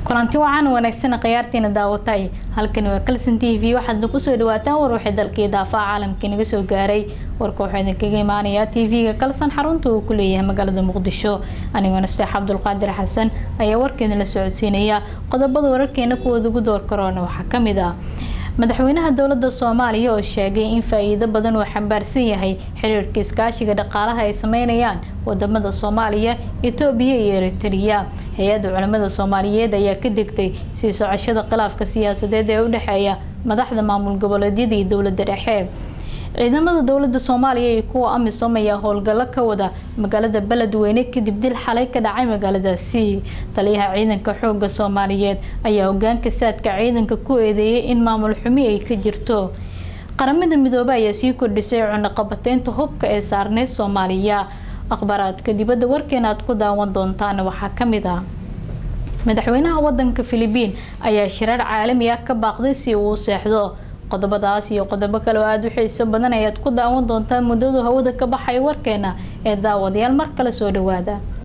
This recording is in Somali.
kulanti wacan wanaagsan khiyaartiina daawatay halkani waa kalson t v waxaadna kusoo dhawaataan war waxay dalkii daafaha caalamka inaga soo gaaray warka waxaa idinkaga imaanayaa t v-ga kalson xarunta uu ku leeyahay magaalada muqdisho anigoo nasteex cabdulqaadir xasan ayaa warkeeda la socodsiinaya qodobada wararkeena kuwooda ugu door karoona waxaa kamid ah madaxweynaha dowlada soomaaliya oo sheegay in faa-iido badan uu xambaarsan yahay xiriirka iskaashiga dhaqaalaha ay sameynayaan wadamada soomaaliya etoobiya iyo eritrea hay-adda culimada soomaaliyeed ayaa ka degtay sii socoshada khilaafka siyaasadeed ee u dhexeeya madaxda maamul goboleedyada iyo dowlada dhexe ciidamada dowlada soomaaliya iyo kuwa amisom ayaa howlgallo ka wada magaalada beledweyne kadib dil xalay ka dhacay magaaladaasi taliyaha ciidanka xooga soomaaliyeed ayaa hogaanka saadka ciidanka ku eedeeyay in maamul xumi ay ka jirto qaramada midoobe ayaa sii kordhisay cunaqabateynta hubka ee saarneyd soomaaliya akhbaaraadka dibadda warkeena aad ku daawan doontaan waxaa kamid ah madaxweynaha wadanka philibiin ayaa shirar caalami ah ka baaqday si uu u seexdo qodobadaas iyo qodobo kale oo aada u xiiso badan ayaad ku daawan doontaa muddadu hawada ka baxay warkeena ee daawadayaal mar kale soo dhawaada